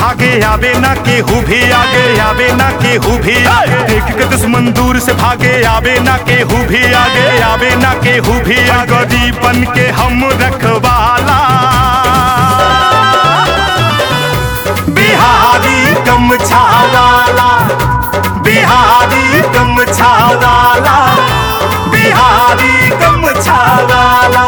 भागे आवे ना केहू भी आगे आवे ना केहू भी आगे देख के दुश्मन दूर से भागे आवे ना केहू भी आगे आवे ना केहू भी आगे गरीबन के हम रखवाला बिहारी कम छावाला बिहारी कम छावाला बिहारी कम छावाला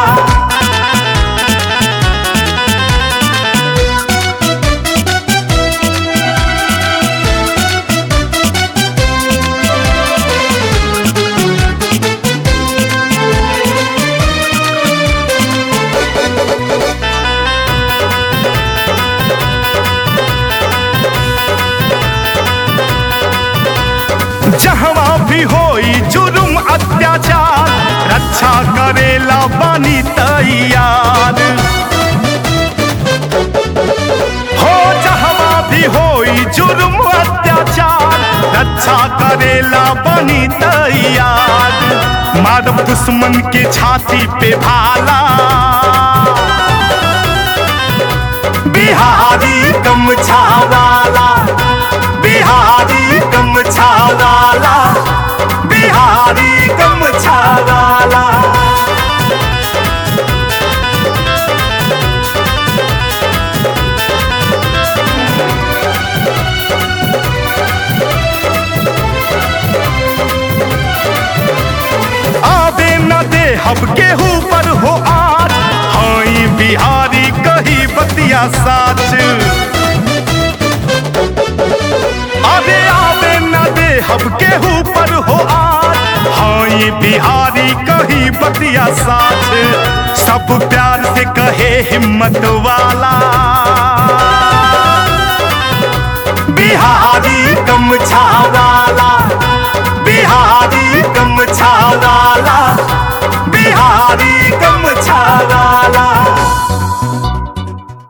जहवा भी होई जुर्म अत्याचार रक्षा करेला बानी तैयार हो जहवा भी होई जुर्म अत्याचार रक्षा करेला बानी तैयार माधव दुश्मन के छाती पे भाला बिहारी कम छावाला बिहारी कम छावाला बिहारी कम छावाला आवे न दे हब केहू पर हो आज हाई बिहारी कही बतिया साच अरे आवे न दे हब केहू पर हो आज हाई बिहारी कही बतिया साच सब प्यार से कहे हिम्मत वाला बिहारी कम छावा